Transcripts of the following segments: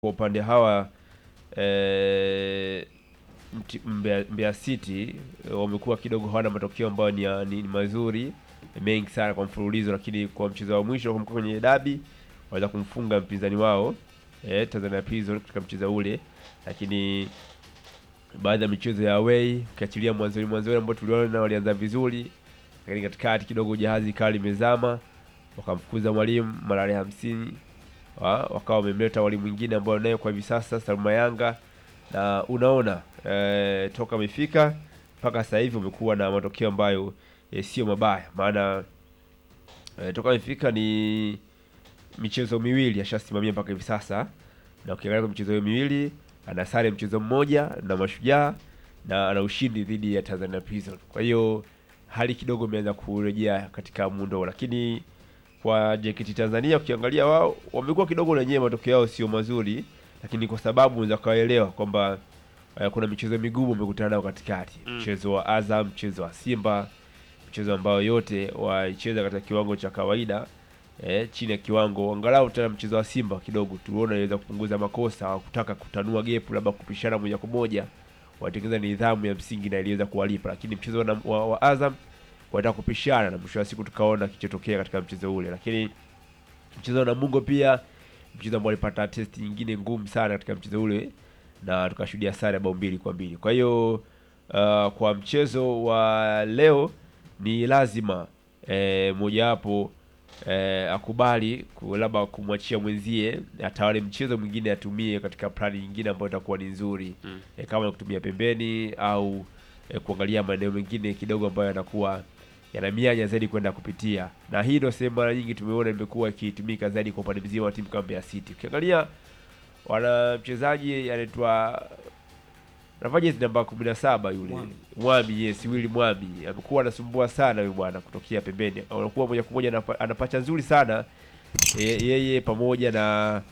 kwa upande hawa eh, mti- Mbeya, Mbeya City eh, wamekuwa kidogo hawana matokeo ambayo ni, ya- ni, ni mazuri mengi sana kwa mfululizo, lakini kwa mchezo wa mwisho kumbuka kwenye dabi waweza kumfunga mpinzani wao eh, Tanzania Prison katika mchezo ule, lakini baadhi ya michezo ya away ukiachilia mwanzoni mwanzoni ambao tuliona walianza vizuri, lakini katikati kidogo jahazi kali limezama, wakamfukuza mwalimu malale hamsini wa- wakawa wamemleta walimu mwingine ambao naye kwa hivi sasa Salma Yanga, na unaona eh, toka amefika mpaka sasa hivi umekuwa na matokeo ambayo eh, sio mabaya, maana eh, toka amefika ni michezo miwili ashasimamia mpaka hivi sasa, na ukiangalia kwa michezo hiyo miwili ana sare mchezo mmoja na Mashujaa na ana ushindi dhidi ya Tanzania Prison. Kwa hiyo hali kidogo imeanza kurejea katika muundo, huo. lakini kwa JKT Tanzania ukiangalia wao wamekuwa kidogo wenyewe matokeo yao sio mazuri, lakini kwa sababu unaweza kaelewa kwamba eh, kuna michezo migumu wamekutana nayo katikati, Mm. mchezo wa Azam, mchezo wa Simba, mchezo ambao yote waicheza katika kiwango cha kawaida eh, chini ya kiwango angalau. Tena mchezo wa Simba kidogo tuliona iliweza kupunguza makosa, hawakutaka kutanua gepu, labda kupishana moja kwa moja, watengeneza nidhamu ya msingi na iliweza kuwalipa, lakini mchezo wa, wa, wa Azam wanataka kupishana na mwisho wa siku tukaona kichotokea katika mchezo ule, lakini mchezo wa Namungo pia mchezo ambao alipata test nyingine ngumu sana katika mchezo ule na tukashuhudia sare ya bao mbili kwa mbili. Kwa hiyo uh, kwa mchezo wa leo ni lazima eh, mojawapo eh, akubali ku- labda kumwachia mwenzie atawale mchezo mwingine atumie katika plani nyingine ambayo itakuwa ni nzuri Mm. eh, kama ni kutumia pembeni au eh, kuangalia maeneo mengine kidogo ambayo yanakuwa yana mianya zaidi kwenda kupitia, na hii ndio sehemu mara nyingi tumeona imekuwa ikitumika zaidi kwa upande mzima wa timu kama Mbeya City. Ukiangalia wana mchezaji anaitwa nafanya jezi namba kumi na saba yule Mwami. Mwami, yes, Willy Mwami amekuwa anasumbua sana huyu bwana kutokea pembeni, anakuwa moja kwa moja anapa- anapacha nzuri sana e, yeye pamoja na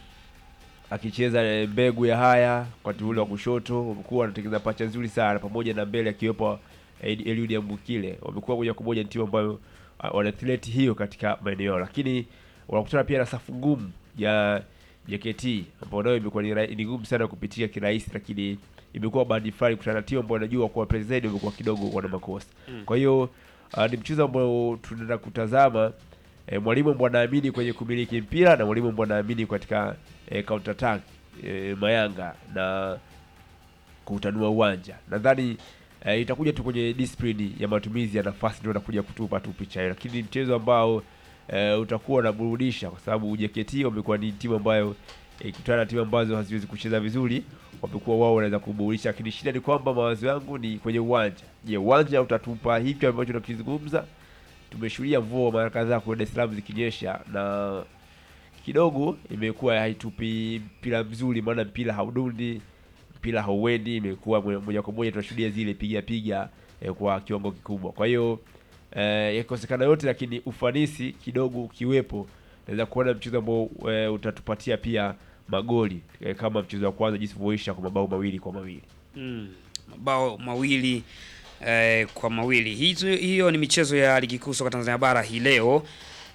akicheza eh, mbegu ya haya wakati ule wa kushoto, wamekuwa wanatengeneza pacha nzuri sana pamoja na mbele akiwepo Eli- Eliud Ambukile, wamekuwa moja kwa moja ni timu ambayo ah, wana threat hiyo katika maeneo yao, lakini wanakutana pia na safu ngumu ya JKT ambao nayo imekuwa ni ra- ni ngumu sana kupitia kirahisi, lakini imekuwa bahati fulani kutana na timu ambao wanajua kwa president wamekuwa kidogo wana makosa. Mm. Kwa hiyo ah, ni mchezo ambao tunaenda kutazama eh, mwalimu ambao anaamini kwenye kumiliki mpira na mwalimu ambao anaamini katika eh, counter attack eh, Mayanga na kutanua uwanja. Nadhani eh, itakuja tu kwenye discipline ya matumizi ya nafasi ndio nakuja kutupa tu picha hiyo, lakini ni mchezo ambao eh, utakuwa unaburudisha kwa sababu JKT wamekuwa ni timu ambayo eh, ikutana na timu ambazo haziwezi kucheza vizuri, wamekuwa wao wanaweza kuburudisha, lakini shida ni kwamba mawazo yangu ni kwenye uwanja. Je, uwanja utatupa hiki ambacho tunakizungumza? Tumeshuhudia mvua mara kadhaa kwa Dar es Salaam zikinyesha na kidogo imekuwa haitupi mpira mzuri, maana mpira haudundi, mpira hauendi, imekuwa mo- moja kwa moja tunashuhudia zile piga piga eh, kwa kiwango kikubwa. Kwa hiyo eh, yakosekana yote, lakini ufanisi kidogo ukiwepo, naweza kuona mchezo ambao eh, utatupatia pia magoli eh, kama mchezo wa kwanza jinsi ulivyoisha kwa mabao mawili kwa mawili. Mm, mabao mawili eh, kwa mawili. Hizo, hiyo ni michezo ya ligi kuu soka Tanzania bara hii leo.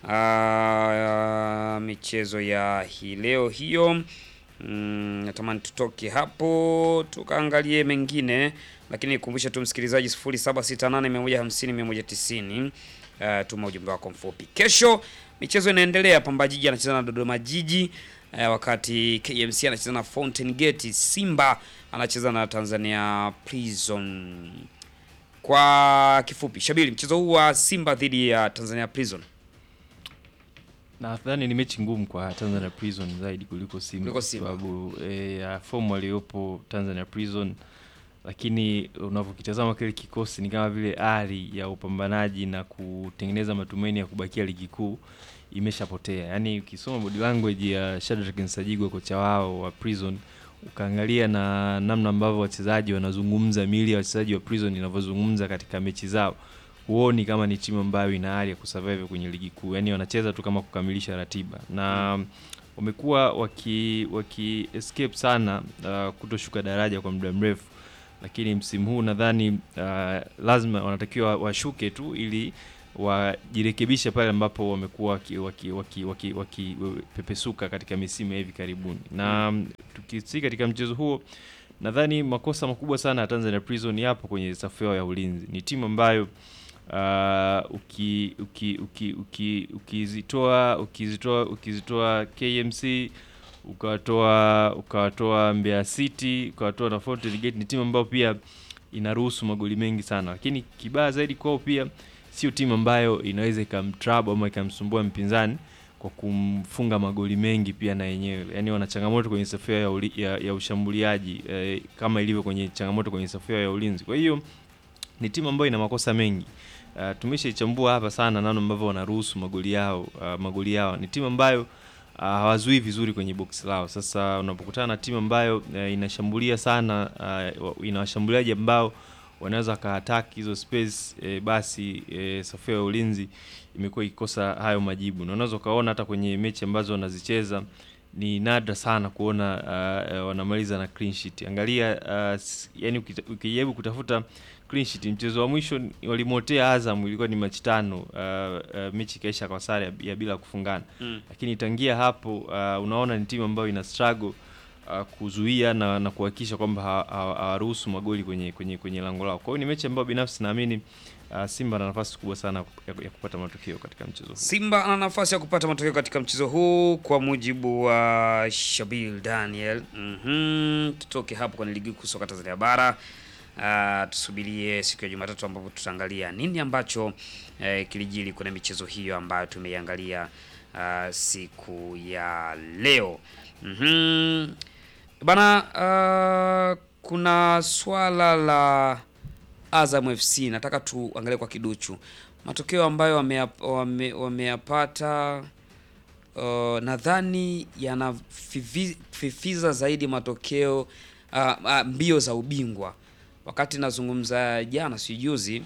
Ah, michezo ya hii leo hiyo. Mm, natamani tutoke hapo tukaangalie mengine, lakini nikumbushe tu msikilizaji 0768150190 uh, tuma ujumbe wako mfupi. Kesho michezo inaendelea, Pamba Jiji anacheza na Dodoma Jiji eh, wakati KMC anacheza na Fountain Gate, Simba anacheza na Tanzania Prison. Kwa kifupi, Shabiri, mchezo huu wa Simba dhidi ya Tanzania Prison Nadhani ni mechi ngumu kwa Tanzania Prison zaidi kuliko Simba Kuliko kwa Simba. sababu eh, ya fomu aliyopo Tanzania Prison, lakini unavyokitazama kile kikosi ni kama vile ari ya upambanaji na kutengeneza matumaini ya kubakia ligi kuu imeshapotea. Yaani ukisoma body language ya Shadrack Nsajigwa kocha wao wa Prison ukaangalia na namna ambavyo wachezaji wanazungumza, miili ya wachezaji wa Prison inavyozungumza katika mechi zao huoni kama ni timu ambayo ina hali ya kusurvive kwenye ligi kuu, yaani wanacheza tu kama kukamilisha ratiba na wamekuwa waki, waki escape sana uh, kutoshuka daraja kwa muda mrefu, lakini msimu huu nadhani uh, lazima wanatakiwa washuke tu ili wajirekebishe pale ambapo wamekuwa waki- waki- waki- waki- wakipepesuka katika misimu ya hivi karibuni, na mm, tukisi katika mchezo huo nadhani makosa makubwa sana ya Tanzania Prison yapo kwenye safu yao ya ulinzi. Ni timu ambayo uh, uki uki uki uki ukizitoa ukizitoa ukizitoa KMC ukawatoa ukawatoa Mbeya City ukawatoa na Fountain Gate, ni timu ambayo pia inaruhusu magoli mengi sana, lakini kibaya zaidi kwao pia sio timu ambayo inaweza ikamtrab ama ikamsumbua mpinzani kwa kumfunga magoli mengi pia na yenyewe, yaani wana changamoto kwenye safu yao ya, uli- ya, ya ushambuliaji eh, kama ilivyo kwenye changamoto kwenye safu yao ya ulinzi. Kwa hiyo ni timu ambayo ina makosa mengi. Uh, tumeshaichambua hapa sana namna ambavyo wanaruhusu magoli yao uh, magoli yao. Ni timu ambayo uh, hawazuii vizuri kwenye box lao. Sasa unapokutana na timu ambayo uh, inashambulia sana uh, ina washambuliaji ambao wanaweza wakaattack hizo space eh, basi eh, safu ya ulinzi imekuwa ikikosa hayo majibu, na unaweza ukaona hata kwenye mechi ambazo wanazicheza ni nadra sana kuona uh, uh, wanamaliza na clean sheet. Angalia uh, s- yani ukita- ukijaribu kutafuta clean sheet, mchezo wa mwisho ni- walimotea Azam ilikuwa ni mechi tano, uh, uh, mechi ikaisha kwa sare ya, ya bila kufungana Mm. lakini tangia hapo uh, unaona ni timu ambayo ina struggle uh, kuzuia na, na kuhakikisha kwamba ha- ha- hawaruhusu magoli kwenye kwenye kwenye lango lao. Kwa hiyo ni mechi ambayo binafsi naamini uh, Simba ana nafasi kubwa sana ya, ya kupata matokeo katika mchezo huu. Simba ana nafasi ya kupata matokeo katika mchezo huu kwa mujibu wa Shabil Daniel. Mhm, tutoke hapo kwenye ligi kuu soka Tanzania bara. Uh, tusubirie siku ya Jumatatu ambapo tutaangalia nini ambacho eh, kilijiri kwenye michezo hiyo ambayo tumeiangalia uh, siku ya leo. Mhm. Bana, uh, kuna swala la Azam FC nataka tuangalie kwa kiduchu matokeo ambayo wameyap- wame- wameyapata uh, nadhani yanafifiza zaidi matokeo uh, uh, mbio za ubingwa. Wakati nazungumza jana si juzi,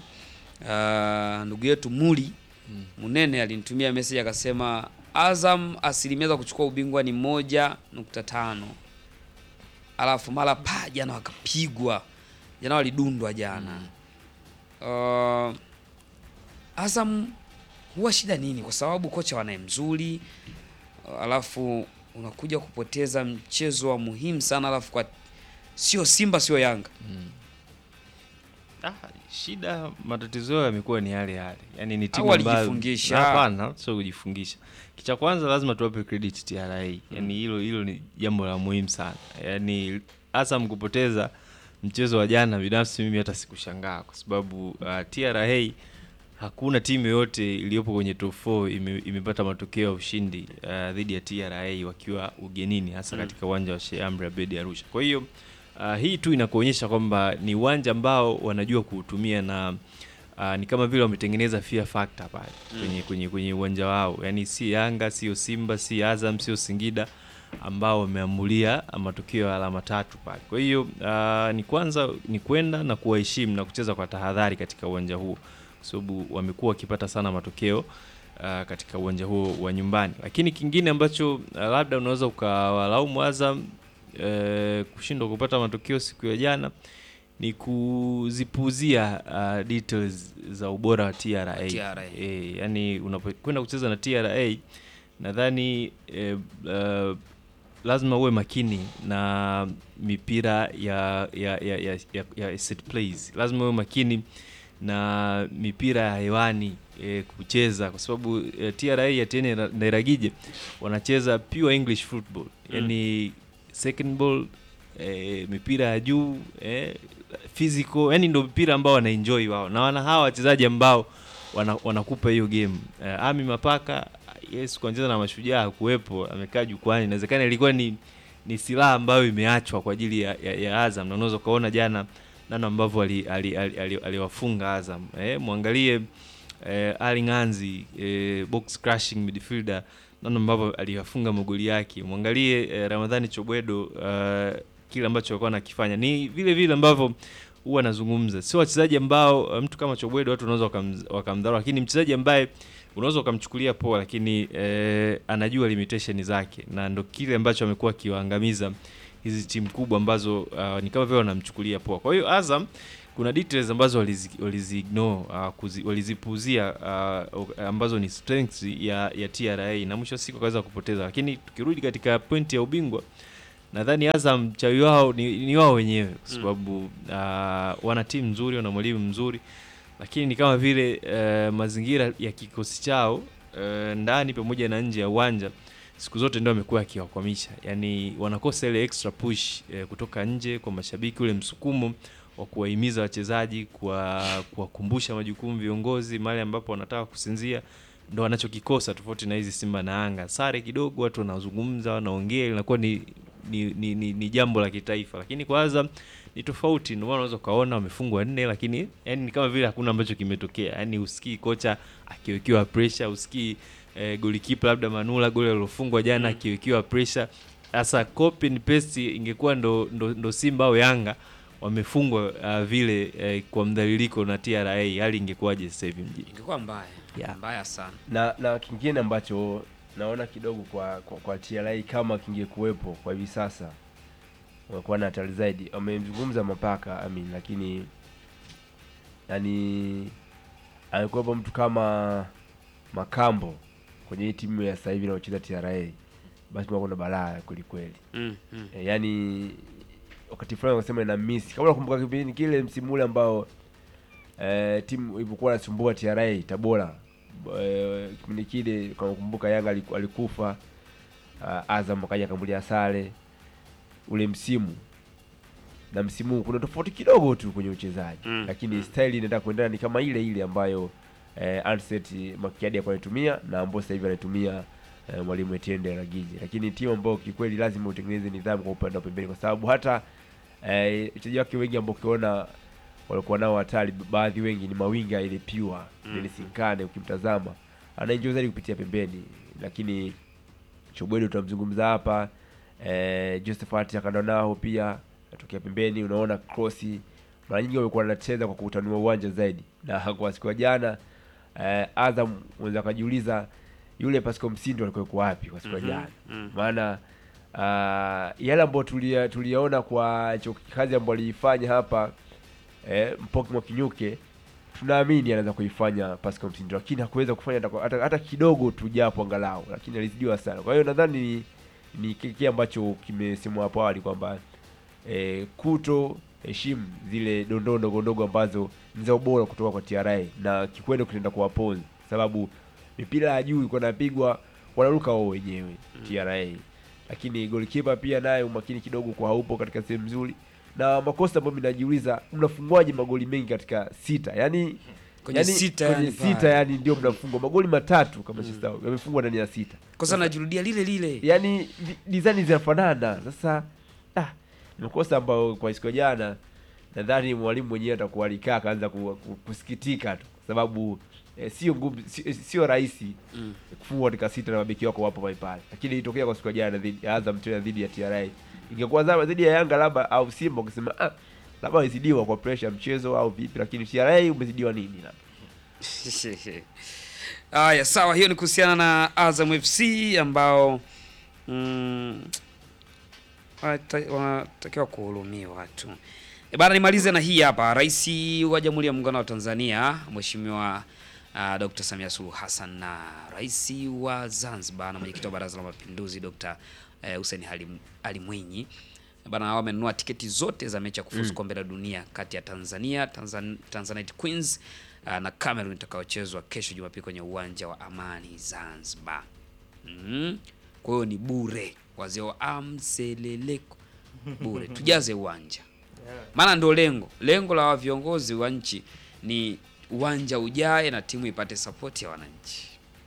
uh, ndugu yetu Muli Munene alinitumia message akasema Azam asilimia za kuchukua ubingwa ni moja nukta tano alafu mara pa jana wakapigwa, jana walidundwa jana uh, Azam huwa shida nini? Kwa sababu kocha wanaye mzuri, alafu unakuja kupoteza mchezo wa muhimu sana, alafu kwa sio Simba sio Yanga. Ah, shida matatizo yao yamekuwa ni yale yale, yaani ni Au timu ambayo walijifungisha? hapana, sio kujifungisha. Kicha kwanza lazima tuwape credit TRA, yaani hilo hilo ni jambo la muhimu sana. Yaani Azam kupoteza mchezo wa jana, binafsi mimi hata sikushangaa kwa sababu uh, TRA hakuna timu yoyote iliyopo kwenye top 4 ime, imepata matokeo ya ushindi uh, dhidi ya TRA wakiwa ugenini hasa Mm. katika uwanja wa Sheikh Amri Abeid Arusha. Kwa hiyo uh, hii tu inakuonyesha kwamba ni uwanja ambao wanajua kuutumia na uh, ni kama vile wametengeneza fear factor pale Mm. kwenye kwenye kwenye uwanja wao, yaani si Yanga, sio Simba, si Azam, sio Singida ambao wameamulia matokeo ya alama tatu pale. Kwa hiyo uh, ni kwanza ni kwenda na kuwaheshimu na kucheza kwa tahadhari katika uwanja huo, kwa sababu wamekuwa wakipata sana matokeo uh, katika uwanja huo wa nyumbani. Lakini kingine ambacho uh, labda unaweza ukawalaumu Azam uh, kushindwa kupata matokeo siku ya jana ni kuzipuuzia uh, details za ubora wa TRA. TRA. E, yani unapokwenda kucheza na TRA nadhani e, uh, lazima uwe makini na mipira ya ya, ya, ya, ya, ya set plays. Lazima uwe makini na mipira ya hewani e, kucheza kwa sababu e, TRA ya Tiene Ndairagije wanacheza pure English football, yani second ball e, mipira ya juu e, physical, yani ndio mpira ambao wanaenjoy wao, na wana hawa wachezaji ambao wana, wanakupa hiyo game e, Ami Mapaka yes, kuanzia na mashujaa kuwepo, amekaa jukwani, inawezekana ilikuwa ni ni silaha ambayo imeachwa kwa ajili ya, ya, ya Azam, na unaweza ukaona jana namna ambavyo aliwafunga ali, ali, ali, aliwafunga Azam eh, mwangalie eh, Ali Nganzi eh, box crushing midfielder namna ambavyo aliwafunga magoli yake, mwangalie eh, Ramadhani Chobwedo uh, kile ambacho alikuwa anakifanya ni vile vile ambavyo huwa anazungumza, sio wachezaji ambao uh, mtu kama Chobwedo watu wanaweza wakam- wakamdharau, lakini mchezaji ambaye unaweza ukamchukulia poa, lakini eh, anajua limitation zake, na ndo kile ambacho amekuwa akiwaangamiza hizi timu kubwa ambazo uh, ni kama vile wanamchukulia poa. Kwa hiyo Azam kuna details ambazo walizi, walizi ignore uh, kuzi, walizipuuzia uh, ambazo ni strengths ya, ya TRA na mwisho wa siku wakaweza kupoteza, lakini tukirudi katika pointi ya ubingwa nadhani Azam chawi wao ni, ni wao wenyewe kwa sababu uh, wana timu nzuri, wana mwalimu mzuri, lakini ni kama vile uh, mazingira ya kikosi chao uh, ndani pamoja na nje ya uwanja siku zote ndio amekuwa akiwakwamisha, yaani wanakosa ile extra push eh, kutoka nje kwa mashabiki, ule msukumo wa kuwahimiza wachezaji, kuwa- kuwakumbusha majukumu viongozi mahali ambapo wanataka kusinzia, ndo wanachokikosa tofauti na hizi Simba na Yanga. Sare kidogo, watu wanazungumza, wanaongea, inakuwa ni ni, ni, ni, ni jambo la kitaifa, lakini kwa Azam ni tofauti. Ndio maana unaweza ukaona wamefungwa nne, lakini yani ni kama vile hakuna ambacho kimetokea. Yani usikii kocha akiwekewa pressure, usikii eh, golikipa labda Manula goli alilofungwa jana akiwekewa pressure. Sasa copy and paste ingekuwa ndo, ndo, ndo Simba au Yanga wamefungwa uh, vile eh, kwa mdhaliliko na TRA, hali ingekuwaje sasa hivi mjini? ingekuwa mbaya Yeah. mbaya sana na na kingine ambacho naona kidogo kwa kwa, kwa TRA kama kingekuwepo kwa hivi sasa wangekuwa na hatari zaidi. Wamemzungumza Mapaka I mean, lakini yani angekuwepo mtu kama Makambo kwenye hii timu ya sasa hivi inayocheza TRA, basi kuna balaa kweli kweli. mm, mm. E, yani wakati fulani wakasema ina miss kama unakumbuka kipindi kile msimu ule ambao e, timu ilipokuwa inasumbua TRA Tabora e, kipindi kile kama unakumbuka Yanga aliku- alikufa uh, Azam akaja akambulia sare ule msimu na msimu huu kuna tofauti kidogo tu kwenye uchezaji Mm, lakini mm. style inaenda kuendana ni kama ile ile ambayo eh, Anset Makiadi alikuwa anaitumia na ambao sasa hivi anaitumia eh, mwalimu Etienne Ragiji, lakini timu ambayo kikweli lazima utengeneze nidhamu kwa upande wa pembeni, kwa sababu hata eh, wachezaji wake wengi ambao ukiona walikuwa nao hatari, baadhi wengi ni mawinga ile pure Mm. ile Sinkane, ukimtazama anaenjoy zaidi kupitia pembeni, lakini Chobwedo tutamzungumza hapa eh, Josephat Akandonao pia atokea pembeni, unaona crossi mara nyingi wamekuwa wanacheza kwa kutanua uwanja zaidi, na kwa siku ya jana eh, Azam unaweza akajiuliza yule Pascal Msindo alikuwa yuko wapi kwa siku ya Mhm, jana? mhm. Maana uh, yale ambayo tulia tuliyaona kwa cho- kazi ambayo aliifanya hapa eh, Mpoki Mwakinyuke tunaamini anaweza kuifanya Pascal Msindo, lakini hakuweza kufanya hata, hata, hata kidogo tu japo angalau, lakini alizidiwa sana. Kwa hiyo nadhani ni, ni kile ambacho kimesemwa hapo awali kwamba eh, kuto heshimu zile dondoo ndogo ndogo ambazo ni za ubora kutoka kwa TRA na kikwendo kinaenda kuwaponza, sababu mipira ya juu ilikuwa inapigwa wanaruka wao wenyewe TRA, lakini goalkeeper pia naye umakini kidogo kwa haupo katika sehemu nzuri, na makosa ambayo mnajiuliza mnafungwaje magoli mengi katika sita, yani Kwenye yani, sita kwenye yani sita pale. yani ndio mnafungwa magoli matatu kama mm. yamefungwa ndani ya sita kosa najirudia lile lile yani vi- design zinafanana sasa ah, ni makosa ambayo kwa siku ya jana nadhani mwalimu mwenyewe atakuwa alikaa akaanza ku, ku, kusikitika tu kwa sababu eh, sio ngumu sio, sio rahisi Mm. kufungwa katika sita na mabeki wako wapo pale pale lakini ilitokea kwa siku ya jana dhidi ya Azam tena dhidi ya TRA ingekuwa zama dhidi ya Yanga labda au Simba ukisema ah labda wamezidiwa kwa pressure ya mchezo au vipi lakini TRA umezidiwa nini labda Haya, sawa, hiyo ni kuhusiana na Azam FC ambao mm, wanata- wanatakiwa kuhurumiwa tu. E bana, nimalize na hii hapa. Rais wa Jamhuri ya Muungano wa Tanzania Mheshimiwa uh, Dr. Samia Suluhu Hassan na Rais wa Zanzibar na mwenyekiti wa Baraza la Mapinduzi Dr. eh, Hussein Ali, Ali Mwinyi bana wamenunua tiketi zote za mechi ya kufuzu kombe la dunia kati ya Tanzania Tanzan, Tanzanite Queens uh, na Cameroon itakayochezwa kesho Jumapili kwenye uwanja wa Amani Zanzibar. Mm. Kwa hiyo ni bure, wazee wa amseleleko bure, tujaze uwanja, maana ndio lengo lengo la viongozi wa nchi ni uwanja ujae na timu ipate support ya wananchi.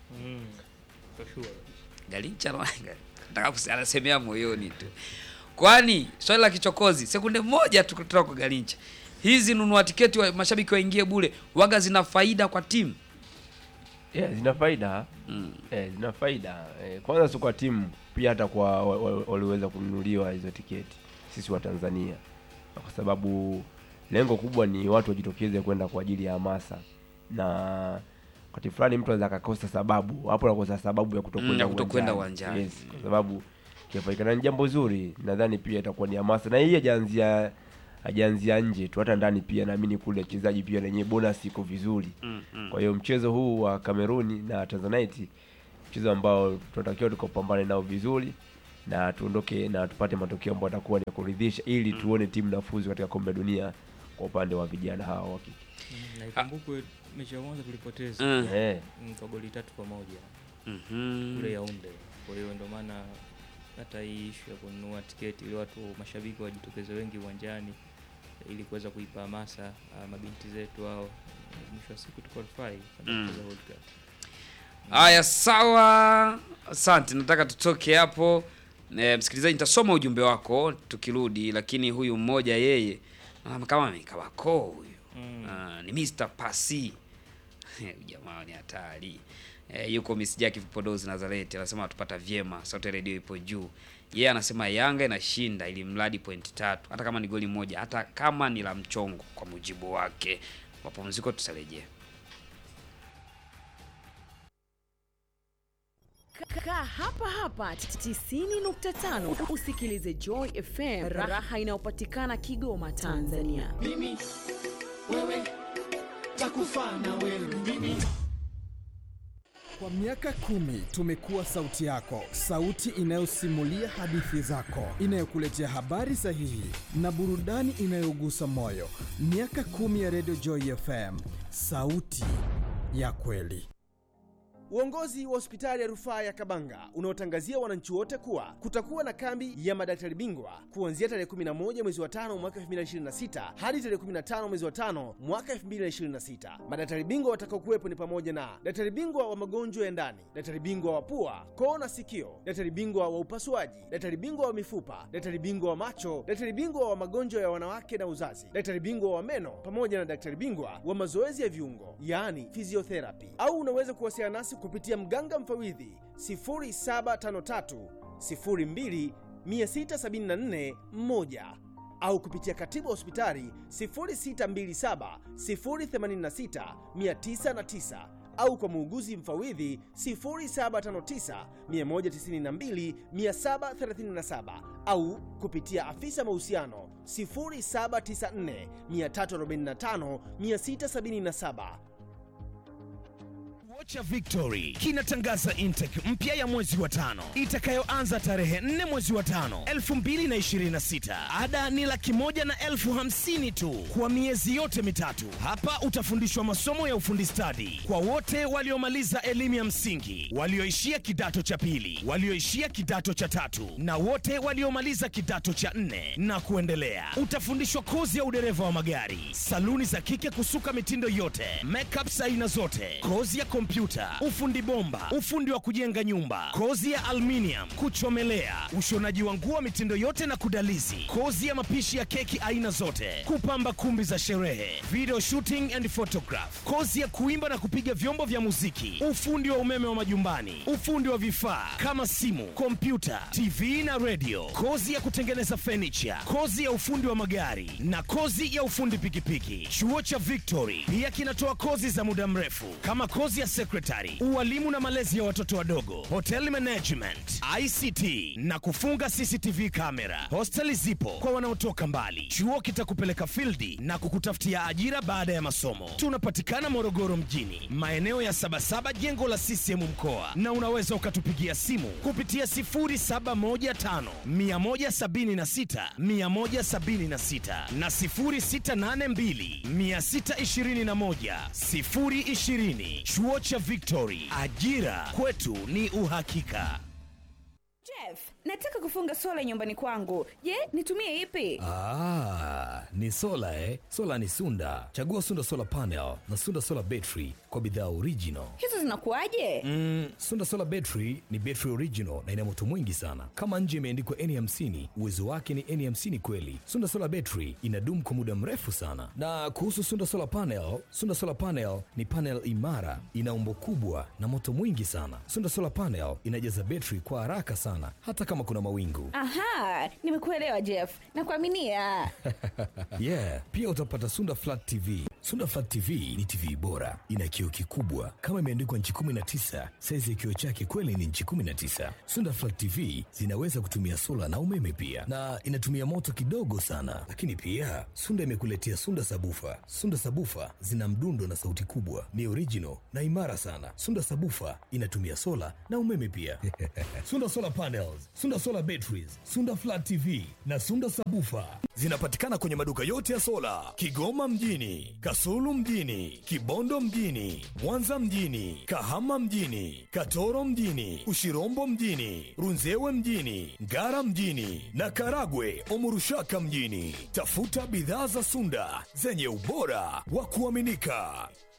Galincha na- nataka kusi- anasemea moyoni tu, kwani swali la kichokozi, sekunde moja tu kutoka kwa Galincha, hizi nunua tiketi wa mashabiki waingie bure, waga zina faida kwa timu yeah, zina faida mm. eh, zina faida eh, kwanza sio kwa timu pia hata kwa wa- wa- waliweza kununuliwa hizo tiketi sisi wa Tanzania kwa sababu lengo kubwa ni watu wajitokeze kwenda kwa ajili ya hamasa na wakati fulani mtu anaweza akakosa sababu hapo anakosa sababu ya Mm, kutokwenda ya kutokwenda uwanjani. yes, kwa sababu kifaikana ni jambo zuri nadhani pia itakuwa ni hamasa na hii hajaanzia hajaanzia nje tu, hata ndani pia naamini kule wachezaji pia na yenyewe bonus iko vizuri. Mm, mm. Kwa hiyo mchezo huu wa Kameruni na Tanzanite, mchezo ambao tunatakiwa tukapambane nao vizuri na tuondoke na tupate matokeo ambayo atakuwa ni ya kuridhisha, ili tuone timu nafuzu katika kombe la dunia kwa upande wa vijana hao wa kike. Mm, na ikumbukwe mechi ya kwanza tulipoteza Mm. Eh, mm, kwa goli tatu kwa moja Mhm. kule Yaounde. Kwa hiyo ndio maana hata hii ishu ya kununua tiketi ili watu mashabiki wajitokeze wengi uwanjani ili kuweza kuipa hamasa ah, mabinti zetu hao mwisho wa siku tuqualify kwenda Mm. kucheza World Cup. Haya, sawa, asante. Nataka tutoke hapo. E, msikilizaji, nitasoma ujumbe wako tukirudi, lakini huyu mmoja yeye ah, kama amekawa koo huyu Mm. Ah, ni Mr. Pasi Huyu jamaa ni hatari. E, yuko Miss Jackie Vipodozi Nazareti anasema atupata vyema, sauti ya redio ipo juu. Yeye anasema Yanga inashinda ili mradi pointi tatu, hata kama ni goli moja, hata kama ni la mchongo, kwa mujibu wake. Mapumziko tutarejea. Kaa hapa hapa 90.5 usikilize Joy FM, raha inayopatikana Kigoma, Tanzania. mimi wewe takufa na wewe mimi Kwa miaka kumi tumekuwa sauti yako, sauti inayosimulia hadithi zako, inayokuletea habari sahihi na burudani inayogusa moyo. Miaka kumi ya Radio Joy FM, sauti ya kweli. Uongozi wa hospitali ya rufaa ya Kabanga unaotangazia wananchi wote kuwa kutakuwa na kambi ya madaktari bingwa kuanzia tarehe 11 mwezi wa tano mwaka 2026 hadi tarehe 15 mwezi wa tano mwaka 2026. Madaktari bingwa watakaokuwepo ni pamoja na daktari bingwa wa magonjwa ya ndani, daktari bingwa wa pua, koo na sikio, daktari bingwa wa upasuaji, daktari bingwa wa mifupa, daktari bingwa wa macho, daktari bingwa wa magonjwa ya wanawake na uzazi, daktari bingwa wa meno pamoja na daktari bingwa wa mazoezi ya viungo, yaani physiotherapy. Au unaweza kuwasiliana nasi kupitia mganga mfawidhi 0753 02 674 1 au kupitia katibu wa hospitali 0627 086 909 au kwa muuguzi mfawidhi 0759 192 737 au kupitia afisa mahusiano 0794 345 677. Chuo cha Victory kinatangaza intake mpya ya mwezi wa tano itakayoanza tarehe 4 mwezi wa tano 2026. Ada ni laki moja na elfu hamsini tu kwa miezi yote mitatu. Hapa utafundishwa masomo ya ufundi stadi kwa wote waliomaliza elimu ya msingi, walioishia kidato cha pili, walioishia kidato cha tatu na wote waliomaliza kidato cha nne na kuendelea. Utafundishwa kozi ya udereva wa magari, saluni za kike kusuka mitindo yote, makeup aina zote, kozi ya kompyuta, ufundi bomba, ufundi wa kujenga nyumba, kozi ya aluminium, kuchomelea, ushonaji wa nguo mitindo yote na kudalizi, kozi ya mapishi ya keki aina zote, kupamba kumbi za sherehe, video shooting and photograph, kozi ya kuimba na kupiga vyombo vya muziki, ufundi wa umeme wa majumbani, ufundi wa vifaa kama simu, kompyuta, TV na radio, kozi ya kutengeneza furniture, kozi ya ufundi wa magari na kozi ya ufundi pikipiki. Chuo cha Victory pia kinatoa kozi za muda mrefu kama kozi ya secretary, ualimu na malezi ya watoto wadogo, hotel management, ICT na kufunga CCTV kamera. Hosteli zipo kwa wanaotoka mbali. Chuo kitakupeleka fildi na kukutafutia ajira baada ya masomo. Tunapatikana Morogoro mjini, maeneo ya Sabasaba, jengo la CCM mkoa, na unaweza ukatupigia simu kupitia 0715 176 176 na 0682 621 020. Chuo cha Victory, ajira kwetu ni uhakika. Jeff, nataka kufunga sola nyumbani kwangu. Je, nitumie ipi? Ah, ni sola eh? Sola ni Sunda. Chagua Sunda Solar Panel na Sunda Solar Battery kwa bidhaa original. Hizo zinakuwaje? Mm, Sunda Solar Battery ni battery original na ina moto mwingi sana. Kama nje imeandikwa N50, uwezo wake ni N50 kweli. Sunda Solar Battery inadumu kwa muda mrefu sana. Na kuhusu Sunda Solar Panel, Sunda Solar Panel ni panel imara, ina umbo kubwa na moto mwingi sana. Sunda Solar Panel inajaza battery kwa haraka sana hata kama kuna mawingu. Aha, nimekuelewa Jeff. Nakuaminia. yeah, pia utapata Sunda Flat TV, Sunda Flat TV ni TV bora, ina kioo kikubwa kama imeandikwa nchi 19. Saizi ya kioo chake kweli ni nchi 19. Sunda Flat TV zinaweza kutumia sola na umeme pia, na inatumia moto kidogo sana. Lakini pia Sunda imekuletea Sunda Sabufa. Sunda Sabufa zina mdundo na sauti kubwa, ni original na imara sana. Sunda Sabufa inatumia sola na umeme pia. Sunda Solar Panels, Sunda Solar Batteries, Sunda Flat TV na Sunda Sabufa zinapatikana kwenye maduka yote ya sola Kigoma mjini, Kasulu mjini, Kibondo mjini, Mwanza mjini, Kahama mjini, Katoro mjini, Ushirombo mjini, Runzewe mjini, Ngara mjini na Karagwe Omurushaka mjini. Tafuta bidhaa za Sunda zenye ubora wa kuaminika.